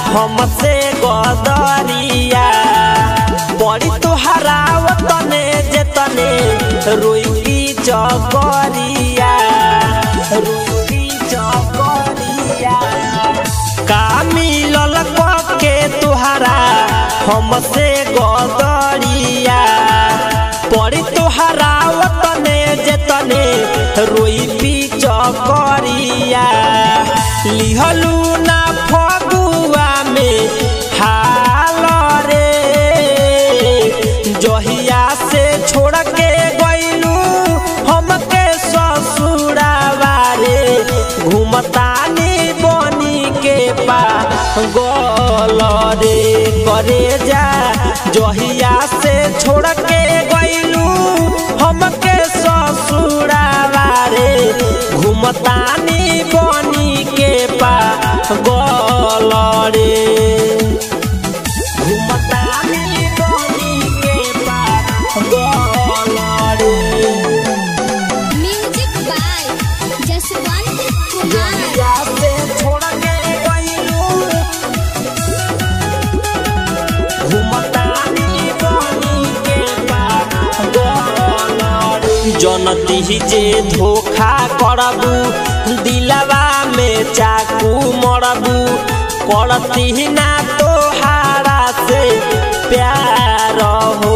हमसे गदरिया बड़ी तोहरा वतने जेतने रोई चकरिया रोई चकरिया का मिलल के तुहरा हमसे गदरिया पड़ी तुहरा वतने जेतने रोई पीच करिया लिहलू ना फगुआ में हाल रे जहिया से छोड़ के गइलू हमके ससुरावा रे घूमतानी बनी के पा गल रे करे जा जहिया से छोड़ के गइलू हमके ससुरावा रे घूमतानी बनी के पा गल रे घूमतानी बनी के पा गल रे म्यूजिक बाय जसवंत कुमार जहिया से छोड़ के गइलू घुमतानी बनी के पागल जनती जे धोखा करबू दिलवा में चाकू मरबू करती ना तोहारा से प्यार हो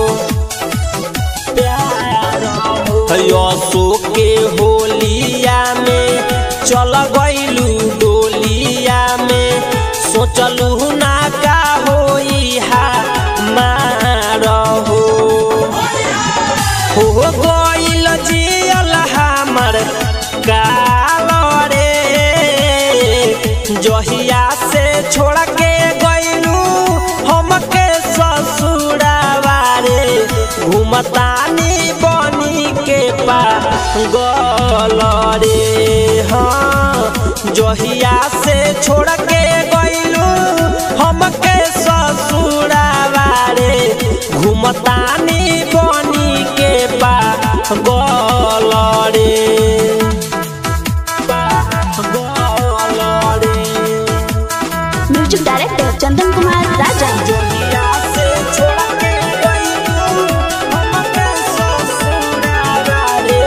प्यार हो यसो के होलिया में चल गइलू डोलिया में सोचलू ना का होई हा मार हो हो गइल जियल हमर काल रे जहिया से छोड़ के गइलू हमके ससुरावा रे घूमतानी बनी के पा गल रे हाँ जहिया से छोड़ के गइलू हमके ससुरावा रे घूमतानी बनी के पा गल रे गल रे म्यूजिक डायरेक्टर चंदन कुमार राजा जहिया से छोड़ के गइलू हमके ससुरावा रे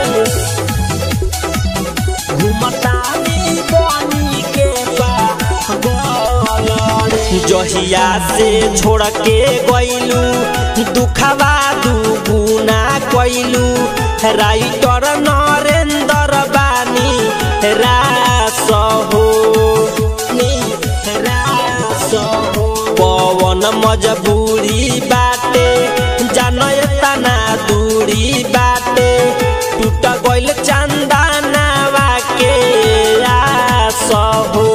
घुमतानी बनी के पागल रे। जहिया से छोड़ के गइलू दुखवा दुगुना कइलू राइटर नरेंद्र बानी रास हो नी रास हो पवन मजबूरी बाटे जानय तना दूरी बाटे टूट गइल चंदनावा के आस हो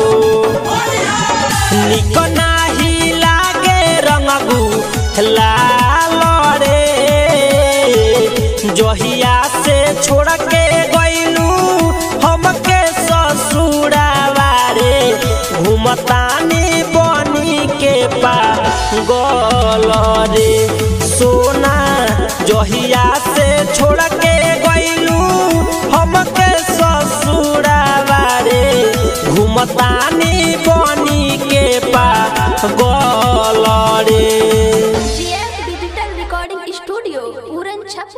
निक नाही लागे रंगबू लाल रे जहिया से छोड़ के गइलू हमके ससुरावा रे घूमतानी बनी के पा गल रे सोना जहिया से छोड़ के गइलू हमके ससुरावा रे घूमतानी बनी